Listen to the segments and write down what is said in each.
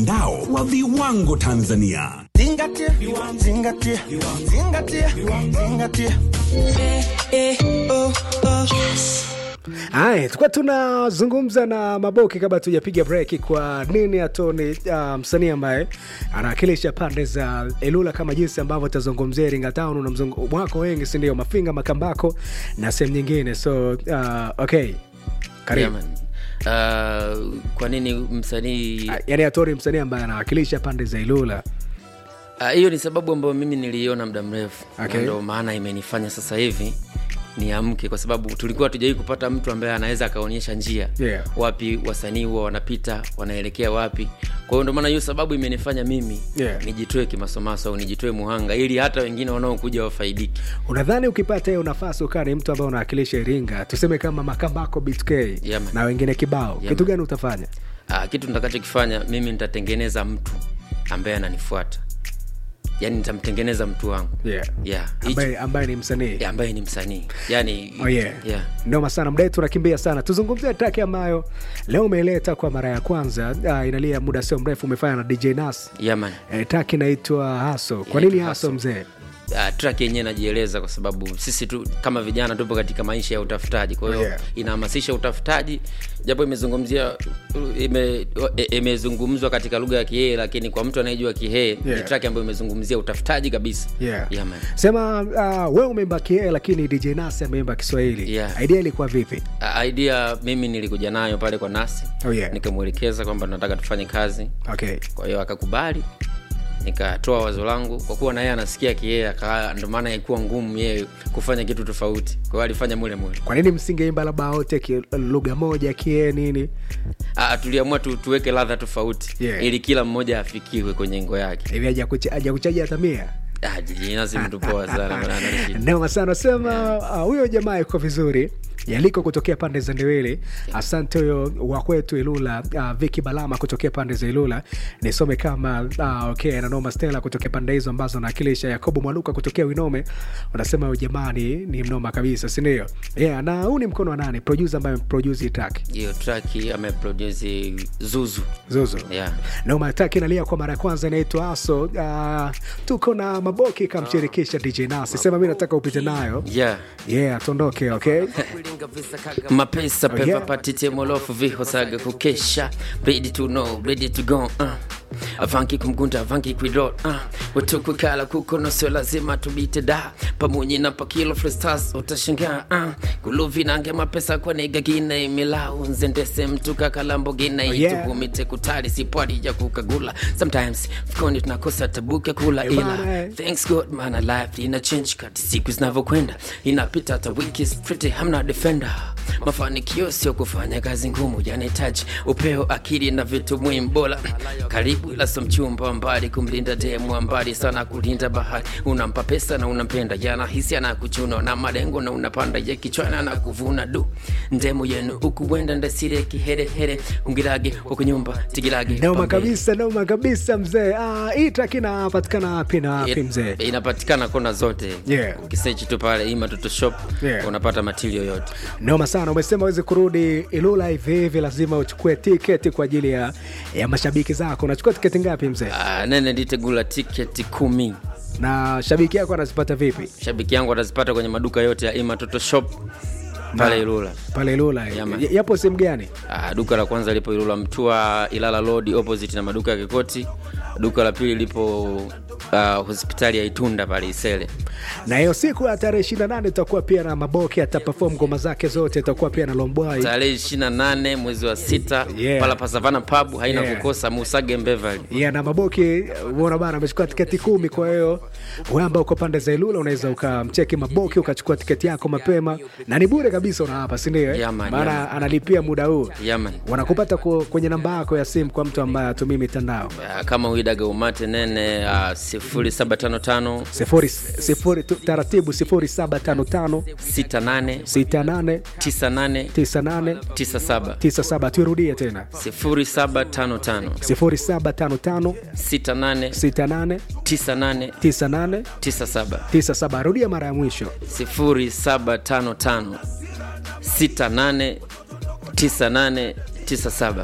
Mtandao wa viwango Tanzania. Zingatia, zingatia, zingatia, zingatia. Haya, tulikuwa tunazungumza na Maboki kabla tujapiga break, kwa nini Atoni uh, msanii ambaye anawakilisha pande za Elula kama jinsi ambavyo tazungumzia Iringa Town na mzungu wako wengi, si ndio? Mafinga, Makambako na sehemu nyingine. So uh, okay, karibu Yeah, man. Uh, kwa nini msanii Ah, yaani Atori msanii ambaye anawakilisha pande za Ilula. Ah, hiyo ni sababu ambayo mimi niliiona muda mrefu Okay. Na ndo maana imenifanya sasa hivi niamke kwa sababu tulikuwa tujawai kupata mtu ambaye anaweza akaonyesha njia Yeah. wapi wasanii huwa wanapita wanaelekea wapi kwa hiyo ndo maana hiyo sababu imenifanya mimi Yeah. nijitoe kimasomaso au nijitoe muhanga ili hata wengine wanaokuja wafaidiki Unadhani ukipata hiyo nafasi ukaa ni mtu ambaye unawakilisha Iringa, tuseme kama Makambako BTK Yeah, man. na wengine kibao, Yeah, kitu man. gani utafanya? Ah, kitu nitakachokifanya mimi nitatengeneza mtu ambaye ananifuata yaani nitamtengeneza mtu wangu Yeah. yeah. Hicho- Ambaye, ambaye ni msanii Yeah, ambaye ni msanii yani Oh yeah. yeah. Noma sana, muda wetu unakimbia sana. Tuzungumzie track ambayo leo umeileta kwa mara ya kwanza. Uh, inalia muda sio mrefu, umefanya na DJ Nas. Yeah, man. Eh, track inaitwa Haso. Kwa Inaitwa nini Haso Hustle. mzee? Uh, track yenyewe najieleza kwa sababu sisi tu kama vijana tupo katika maisha ya utafutaji kwa hiyo Yeah. inahamasisha utafutaji japo imezungumzia ime- e- imezungumzwa katika lugha ya kihee lakini kwa mtu anayejua kihee Yeah. ni track ambayo imezungumzia utafutaji kabisa Yeah. Yeah, man. Sema uh, wewe umeimba kie lakini DJ Nas ameimba Kiswahili. Yeah. Idea ilikuwa vipi? Uh, idea mimi nilikuja nayo pale kwa nasi Oh, yeah. nikamwelekeza kwamba nataka tufanye kazi Okay. kwa hiyo akakubali nikatoa wazo langu kwa kuwa na yeye anasikia kiyeye aka- ndo maana ilikuwa ngumu yeye kufanya kitu tofauti kwa hiyo alifanya mule mule Kwa nini msingeimba labda wote ki- lugha moja kie nini? Ah, tuliamua tu, tuweke ladha tofauti Yeah. ili kila mmoja afikiwe kwenye ngo yake Hivi haja kucha- haja kuchaji hata mia? Ah, jijinasi mtu poa sana maana ana shida. Noma sana sema uh, huyo jamaa yuko vizuri yaliko kutokea pande za Ndewele. Asante huyo wa kwetu Ilula, uh, Viki Balama kutokea pande za Ilula. Nisome kama uh, okay, na Noma Stella kutokea pande hizo ambazo nawakilisha. Yakobo Mwaluka kutokea Winome, unasema huyo jamaa ni, ni mnoma kabisa, si ndio? Yeah, na huu ni mkono wa nani? Producer ambaye ameproduce hii track hiyo traki ameproduce zuzu Zuzu. yeah. Noma track inalia kwa mara ya kwanza inaitwa Aso. Uh, tuko na Maboki kamshirikisha DJ Nasi. Sema mimi nataka upite nayo. yeah. Yeah, tuondoke, okay? mapesa Oh, pepa yeah. patite molofu vihosaga kukesha ready to know ready to go uh. avanki kumgunda avanki kwidot uh. watukwikala kukono sio lazima tubite da pamunyi na pakilo frestas utashangaa uh. kuluvinange mapesa kwanegagina imilau nzendese mtuka kalambogina Oh, yeah. itugumite kutali sipwadija kukagula sometimes fukoni tunakosa tabuka kula Eh, bana, ila eh. thanks god mana life ina change kati siku zinavyokwenda inapita hata wiki is pretty hamna defender mafanikio sio kufanya kazi ngumu yanahitaji upeo akili na vitu muhimu bora karibu ila so mchumba wa mbali kumlinda demu wa mbali sana kulinda bahari unampa pesa na unampenda yanahisi anakuchuna na malengo na unapanda ye kichwana na kuvuna du ndemu yenu ukuwenda ndasire kiherehere ungirage wakunyumba tigirage Noma pambe. kabisa, noma kabisa mzee. Ah, hii track inapatikana wapi na wapi It- mzee? inapatikana kona zote Yeah. ukisechi tu pale ima toto shop Yeah. unapata material yote Noma sana. Umesema uwezi kurudi Ilula hivi hivi, lazima uchukue tiketi kwa ajili ya, ya mashabiki zako. Unachukua tiketi ngapi mzee? Ah, nene nditegula tiketi kumi Na shabiki yako anazipata vipi shabiki yangu atazipata kwenye maduka yote ya ima toto shop pale ilula pale Ilula? Yeah, man. Y- Yapo sehemu gani? Ah, duka la kwanza lipo ilula mtua ilala road opposite na maduka ya kikoti duka la pili lipo uh, hospitali ya itunda pale isele Na hiyo siku ya tarehe 28 itakuwa pia na Maboki ataperform ngoma zake zote, itakuwa pia na Lombwai. tarehe ishiri na nane mwezi wa sita Yeah. pala pasavana pub haina Yeah. kukosa musage mbevali Yeah, na Maboki umeona bana amechukua tiketi kumi. Kwa hiyo wewe ambao uko pande za Ilula unaweza ukamcheki Maboki ukachukua tiketi yako mapema, na ni bure kabisa, una hapa, si ndio? eh? Yeah, man, Maana yeah, man. analipia muda huu yaman wanakupata ku- kwenye namba yako ya simu kwa mtu ambaye atumii mitandao Ah, kama uidaga umate nene uh, sifuri saba tano tano sifuri, sifuri, tu- taratibu sifuri saba tano tano sita nane sita nane tisa nane tisa nane tisa saba tisa saba tuirudie tena sifuri saba tano tano sifuri saba tano tano sita nane sita nane tisa nane tisa nane tisa saba tisa saba rudia mara ya mwisho sifuri saba tano tano sita nane tisa nane tisa saba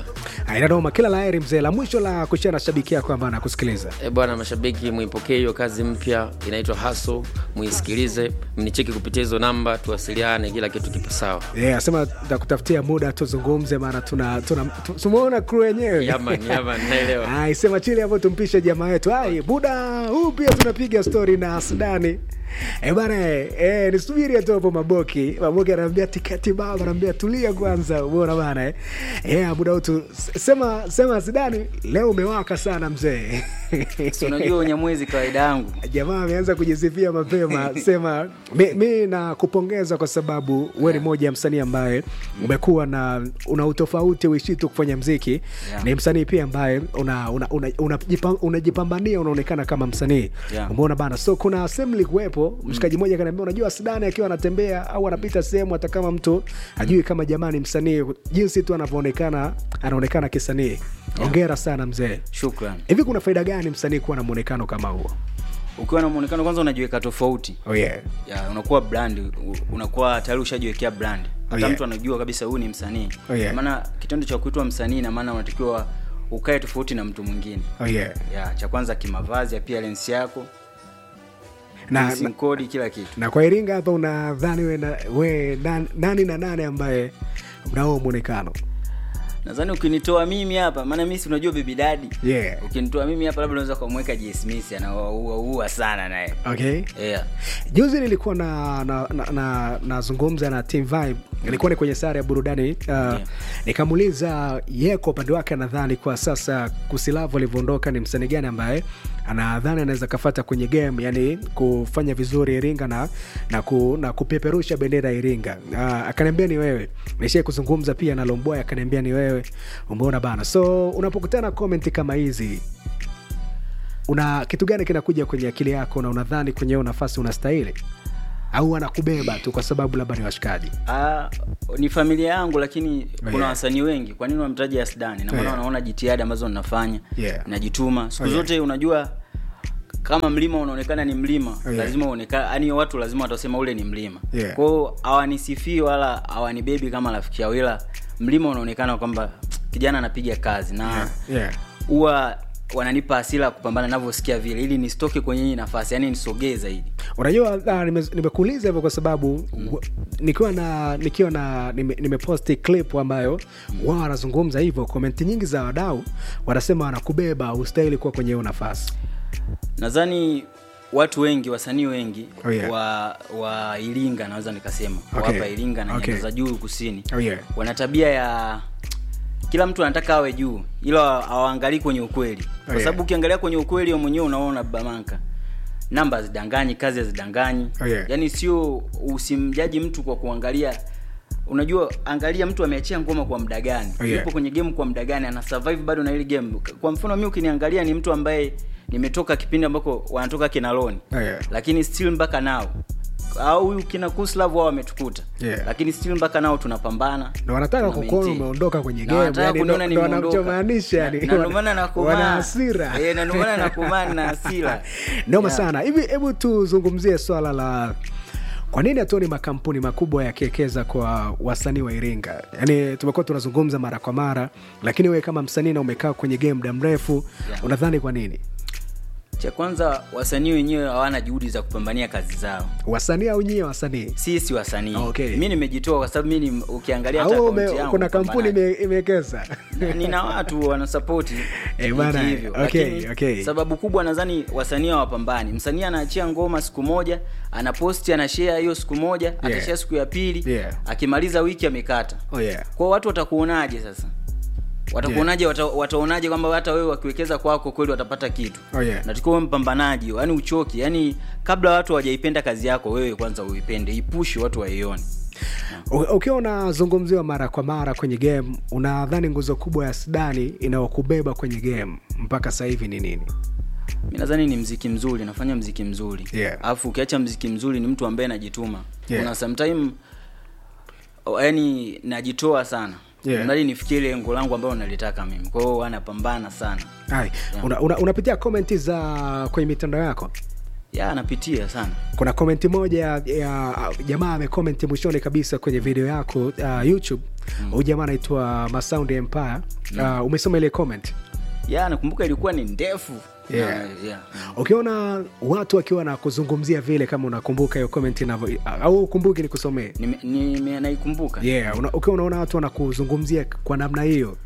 inanoma kila laheri mzee la mwisho la kushia na shabiki yako ambaye anakusikiliza E bwana, mashabiki muipokee hiyo kazi mpya inaitwa Haso, muisikilize, mnicheki kupitia hizo namba, tuwasiliane, kila kitu kipo sawa. yeah, asema takutafutia muda tuzungumze maana tuna, tuna, tu- tumeona kru yenyewe Yaman, yaman, naelewa. Ai, sema chili hapo tumpishe jamaa wetu ai buda huu pia tunapiga stori na sudani E bana e, nisubiri tu hapo maboki maboki anaambia tiketi baba anaambia tulia kwanza umeona bana eh. yeah, buda utu sema sema sudani leo umewaka sana mzee Si unajua unyamwezi kawaida yangu jamaa ameanza kujisifia mapema sema mi, mi nakupongeza kwa sababu we ni moja ya msanii ambaye umekuwa na una utofauti uishi tu kufanya mziki Yeah. ni msanii pia ambaye unajipambania una, una, una, unajipa- unajipambania unaonekana kama msanii Yeah. umeona bana so kuna sehemu likuwepo mshikaji mmoja kanaambia unajua sidani akiwa anatembea au anapita sehemu hata kama mtu ajui kama jamaa ni msanii jinsi tu anavyoonekana anaonekana kisanii ongera sana mzee shukran hivi kuna faida gani msanii kuwa na mwonekano kama huo ukiwa na muonekano kwanza unajiweka tofauti oh yeah. ya unakuwa brand u- unakuwa tayari ushajiwekea brand hata yeah. mtu anajua kabisa huyu ni msanii Oh, yeah. maana kitendo cha kuitwa msanii na maana unatakiwa ukae tofauti na mtu mwingine Oh yeah. ya cha kwanza kimavazi appearance yako na, dressing na, code kila kitu na kwa iringa hapa unadhani we, na, we nan, nani na nane ambaye mnao mwonekano nadhani ukinitoa mimi hapa maana mimi si unajua baby daddy yeah. ukinitoa mimi hapa labda unaweza kumweka J Smith anaua sana naye okay yeah. juzi nilikuwa na nazungumza na, na, nazungumza na team vibe ilikuwa ni kwenye sare ya burudani uh, yeah. nikamuuliza ye kwa upande wake anadhani kwa sasa kusilavu alivyoondoka ni msanii gani ambaye anadhani anaweza kafata kwenye game yani kufanya vizuri iringa na, na, ku, na kupeperusha bendera ya iringa uh, akaniambia ni wewe nishai kuzungumza pia na lomboy akaniambia ni wewe umeona bana so unapokutana comment kama hizi una kitu gani kinakuja kwenye akili yako na unadhani kwenye hiyo nafasi unastahili au anakubeba tu kwa sababu labda ni washikaji Ah, ni familia yangu lakini kuna Yeah. wasanii wengi kwa nini wamtaja Asdani na maana Yeah. wanaona jitihada ambazo ninafanya Yeah. najituma siku Oh, yeah. zote unajua kama mlima unaonekana ni mlima Oh, yeah. lazima uonekana yani watu lazima watasema ule ni mlima Yeah. kwao hawanisifii wala hawanibebi kama rafiki yao ila mlima unaonekana kwamba kijana anapiga kazi na yeah. huwa wananipa hasira ya kupambana navyosikia vile ili nisitoke kwenye hii nafasi yani nisogee zaidi unajua ah, nime- nimekuuliza hivyo kwa sababu mm. nikiwa na nikiwa na nime- nimeposti clip ambayo wao wanazungumza hivyo komenti nyingi za wadau wanasema wanakubeba ustahili kuwa kwenye hiyo nafasi nadhani watu wengi wasanii wengi Oh, yeah. wa wa iringa naweza nikasema Okay. okay. hapa iringa na Okay. nyanda za juu kusini Oh, yeah. wana tabia ya kila mtu anataka awe juu ila hawaangalii kwenye ukweli kwa yeah. sababu ukiangalia kwenye ukweli wewe mwenyewe unaona bamanka namba hazidanganyi kazi hazidanganyi Oh, yeah. yaani sio usimjaji mtu kwa kuangalia unajua angalia mtu ameachia ngoma kwa muda gani Oh, yeah. yupo kwenye game kwa muda gani ana survive bado na ile game kwa mfano mi ukiniangalia ni mtu ambaye nimetoka kipindi ambako wanatoka kinaloni Oh, yeah. lakini still mpaka nao au huyu kina kuslav wao wametukuta Yeah. lakini still mpaka nao tunapambana na wanataka tuna kukuona maintain. umeondoka kwenye Na game wanataka yani kuniona ndo- ndo nimeondoka. wanachomaanisha yani Na- na ndio maana nakomaa. wana hasira Eh, na ndio maana nakomaa na hasira noma Yeah. sana hivi hebu tuzungumzie swala la kwa nini hatuoni makampuni makubwa yakiwekeza kwa wasanii wa iringa yaani tumekuwa tunazungumza mara kwa mara lakini wewe kama msanii na umekaa kwenye game muda mrefu Yeah. unadhani kwa nini cha kwanza wasanii wenyewe hawana juhudi za kupambania kazi zao wasanii au nyie wasanii sisi wasanii Okay. mi nimejitoa kwa sababu mi ni- ukiangalia hata au akaunti ume, yangu kuna kampuni mpambanaji. ime- imewekeza Na- nina watu wanasapoti Eh, bana, hiki hivyo okay, Lakini okay. sababu kubwa nadhani wasanii hawapambani msanii anaachia ngoma siku moja anaposti anashare hiyo siku moja Yeah. atashare siku ya pili Yeah. akimaliza wiki amekata oh, yeah. kwao watu watakuonaje sasa watakuonaje wata, wataonaje kwamba hata wewe wakiwekeza kwako kweli watapata kitu Oh, yeah. natakiwa uwe mpambanaji yani uchoki yani kabla watu hawajaipenda kazi yako wewe kwanza uipende ipushi watu waione U- ukiwa unazungumziwa mara kwa mara kwenye game unadhani nguzo kubwa ya sdani inayokubeba kwenye game mpaka sasa hivi ni nini mi nadhani ni mziki mzuri nafanya mziki mzuri Yeah. alafu ukiacha mziki mzuri ni mtu ambaye anajituma Yeah. kuna sometime oh, yani najitoa sana Yeah. mradi nifikie ile lengo langu ambayo nalitaka mimi kwa hiyo anapambana sana Hai, una, una, unapitia komenti za kwenye mitandao yako ya anapitia sana kuna komenti moja ya, ya jamaa amekomenti mwishoni kabisa kwenye video yako uh, youtube huyu jamaa anaitwa masound empire uh, umesoma ile comment ya nakumbuka ilikuwa ni ndefu Yeah. Na- yeah. ukiona watu wakiwa na kuzungumzia vile kama unakumbuka hiyo comment inavyo au ukumbuki nikusomee Nime- nime- naikumbuka yeah, una, ukiwa unaona watu wanakuzungumzia kwa namna hiyo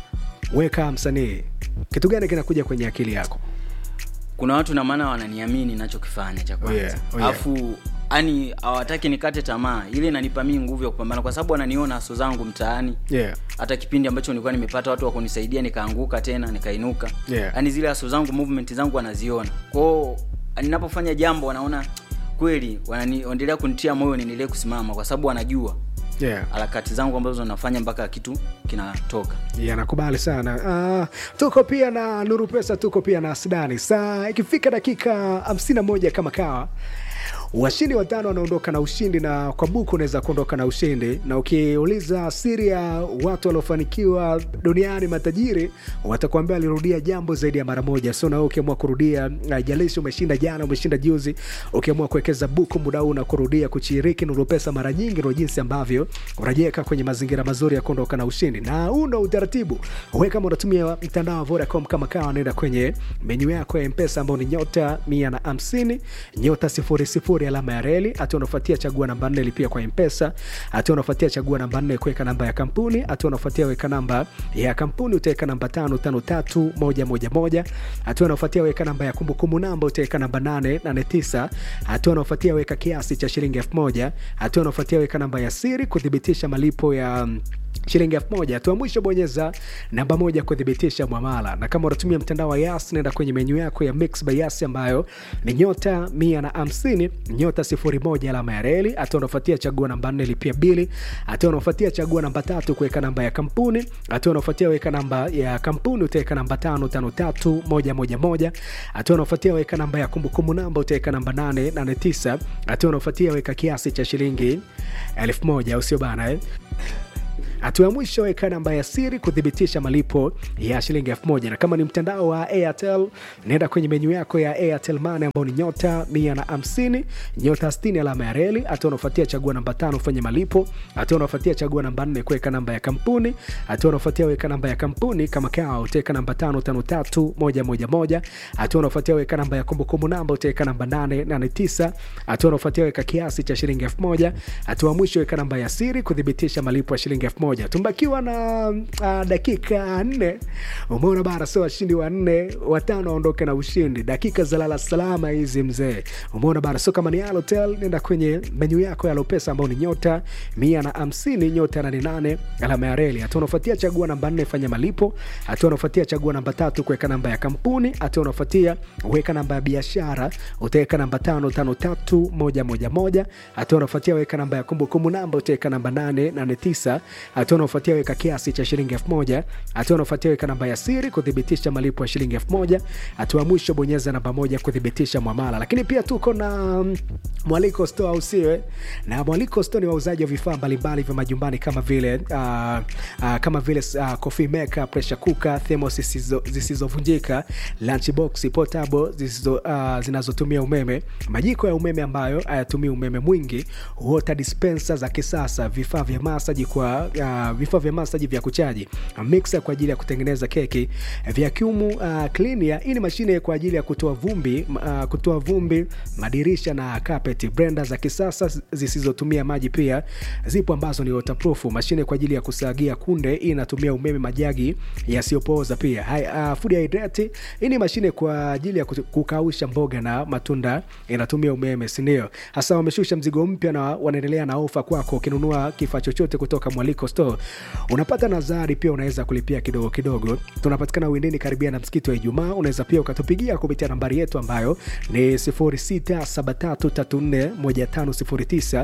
weka msanii kitu gani kinakuja kwenye akili yako kuna watu na maana wananiamini nachokifanya cha kwanza Oh yeah, oh yeah. alafu yani hawataki nikate tamaa ile inanipa mii nguvu ya kupambana kwa sababu wananiona aso zangu mtaani yeah. hata kipindi ambacho nilikuwa nimepata watu wa kunisaidia nikaanguka tena nikainuka Yeah. yani zile aso zangu movement zangu wanaziona kwao ninapofanya jambo wanaona kweli wananiendelea kunitia moyo niendelee kusimama kwa sababu wanajua Yeah. harakati zangu ambazo nafanya mpaka kitu kinatoka Yeah, nakubali sana uh, tuko pia na nuru pesa tuko pia na sidani saa ikifika dakika 51 kama kawa washindi watano wanaondoka na ushindi na kwa buku unaweza kuondoka na ushindi na ukiuliza siri ya watu waliofanikiwa duniani matajiri watakuambia alirudia jambo zaidi ya mara moja so nawe ukiamua kurudia jalishi umeshinda jana umeshinda juzi ukiamua kuwekeza buku muda huu na kurudia kuchiriki nuru pesa mara nyingi ndo jinsi ambavyo unajiweka kwenye mazingira mazuri ya kuondoka na ushindi na huu ndo utaratibu we kama unatumia mtandao wa vodacom kama kawa naenda kwenye menyu yako ya mpesa ambao ni nyota mia na hamsini nyota sifuri sifuri alama ya reli hatua unafuatia chagua namba nne lipia kwa mpesa hatua unafuatia chagua namba nne kuweka namba ya kampuni hatua unafuatia weka namba ya kampuni utaweka namba tano tano tatu moja moja moja hatua unafuatia weka namba ya kumbukumbu namba utaweka namba nane nane tisa hatua unafuatia weka kiasi cha shilingi elfu moja hatua unafuatia weka namba ya siri kuthibitisha malipo ya mm, shilingi elfu moja hatua mwisho bonyeza namba moja kuthibitisha mwamala na kama unatumia mtandao wa yas nenda kwenye menyu yako ya mix by yas ambayo ni nyota mia na hamsini nyota sifuri moja alama ya reli hatua unafuatia chagua namba nne lipia bili hatua unafuatia chagua namba tatu kuweka namba ya kampuni hatua unafuatia weka namba ya kampuni utaweka namba tano tano tatu moja moja moja hatua unafuatia weka namba ya kumbukumbu namba utaweka namba nane nane tisa hatua unafuatia weka kiasi cha shilingi elfu moja usio bana eh? hatua ya mwisho weka namba ya siri kuthibitisha malipo ya shilingi elfu moja na kama ni mtandao wa airtel naenda kwenye menyu yako ya airtel mane ambao ni nyota mia na hamsini nyota 60 alama ya reli hatua unafuatia chagua namba tano ufanye malipo hatua unafuatia chagua namba nne kuweka namba ya kampuni hatua unafuatia weka namba ya kampuni kama kawa utaweka namba tano tano tatu moja moja moja hatua unafuatia weka namba ya kumbukumbu namba utaweka namba nane nane tisa hatua unafuatia weka kiasi cha shilingi elfu moja hatua ya mwisho weka namba ya siri kuthibitisha malipo ya shilingi elfu moja tumbakiwa na uh, dakika nne umeona bara sio washindi wanne watano waondoke na ushindi dakika za lala salama hizi mzee umeona bara sio kama ni alotel nenda kwenye menyu yako ya lopesa ambao ni nyota mia na hamsini nyota nane nane alama ya reli hatua unafuatia chagua namba nne fanya malipo hatua unafuatia chagua namba tatu kuweka namba ya kampuni hatua unafuatia weka namba ya biashara utaweka namba tano tano tatu moja moja moja hatua unafuatia weka namba ya kumbukumbu namba utaweka namba nane nane tisa hatua unaofuatia weka kiasi cha shilingi elfu moja hatua unaofuatia weka namba ya siri kuthibitisha malipo ya shilingi elfu moja hatua ya mwisho bonyeza namba moja kuthibitisha mwamala lakini pia tuko na mm, mwaliko store au siwe na mwaliko store ni wauzaji wa vifaa mbalimbali vya majumbani kama vile uh, uh, kama vile uh, coffee maker pressure cooker thermos zisizo- zisizovunjika lunchbox portable zisizo, uh, zinazotumia umeme majiko ya umeme ambayo hayatumii umeme mwingi water dispenser za kisasa vifaa vya masaji kwa uh, vifaa vya masaji vya kuchaji mixer kwa ajili ya kutengeneza keki vacuum uh, cleaner hii ni mashine kwa ajili ya kutoa vumbi uh, kutoa vumbi madirisha na carpet blender za kisasa zisizotumia maji pia zipo ambazo ni waterproof mashine kwa ajili ya kusagia kunde hii inatumia umeme majagi yasiyopooza pia Hai, uh, food hydrate hii ni mashine kwa ajili ya kutu- kukausha mboga na matunda inatumia umeme sindio hasa wameshusha mzigo mpya na wanaendelea na ofa kwako ukinunua kifaa chochote kutoka mwaliko store unapata nazari pia unaweza kulipia kidogo kidogo tunapatikana windini karibia na msikiti wa ijumaa unaweza pia ukatupigia kupitia nambari yetu ambayo ni 0673341509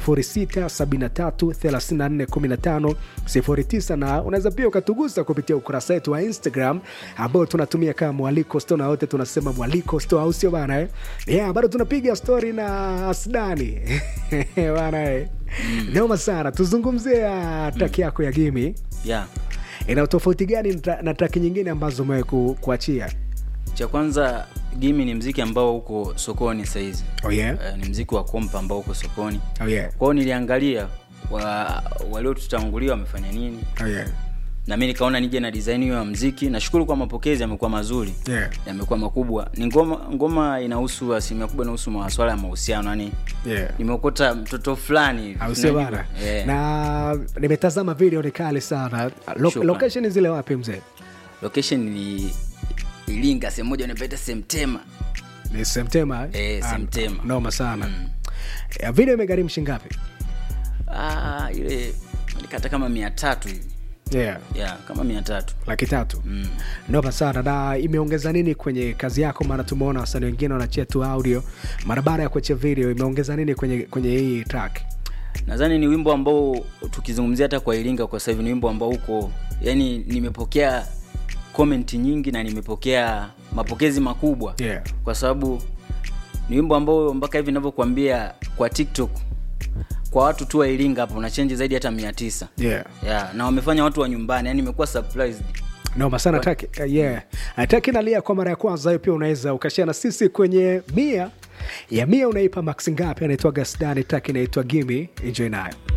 0673341509 na unaweza pia ukatugusa kupitia ukurasa wetu wa instagram ambao tunatumia kama mwaliko store na wote tunasema mwaliko store au sio bana eh? yeah, bado tunapiga stori na asdani bana eh. noma sana tuzungumzie uh, traki yako ya gimi yeah. ina tofauti gani na tra- na traki nyingine ambazo umewe ku, kuachia cha kwanza gimi ni mziki ambao uko sokoni sahizi oh yeah uh, ni mziki wa kompa ambao uko sokoni oh yeah kwao niliangalia wa, waliotutangulia wamefanya nini oh yeah na mi nikaona nije na design hiyo ya mziki nashukuru kwa mapokezi yamekuwa mazuri yeah yamekuwa makubwa ni ngoma ngoma inahusu asilimia kubwa inahusu maswala ya mahusiano yani yeah nimeokota mtoto fulani hivi, au sio unajua? bana Eh. na nimetazama video ni kali sana Lo- Shukrani. location zile wapi mzee location ni ilinga sehemu moja unapaita semtema ni semtema Eh, Ah, Semtema. noma sana mm. video imegharimu shingapi ah, ile nikata kama mia tatu hivi yeah yeah, kama mia tatu laki tatu mm. noma sana na imeongeza nini kwenye kazi yako maana tumeona wasanii wengine wanachia tu audio mara baada ya kuachia video imeongeza nini kwenye kwenye hii track nadhani ni wimbo ambao tukizungumzia hata kwa iringa kwa sasa hivi ni wimbo ambao uko yani nimepokea comment nyingi na nimepokea mapokezi makubwa yeah kwa sababu ni wimbo ambao mpaka hivi navyokuambia kwa tiktok kwa watu tu wa iringa hapo una change zaidi hata mia tisa yeah yeah, na wamefanya watu wa nyumbani yani imekuwa surprised noma sana taki uh, yeah taki nalia kwa mara ya kwanza hiyo pia unaweza ukashia na sisi kwenye mia ya mia unaipa max ngapi anaitwa gasdani taki inaitwa gimi enjoy nayo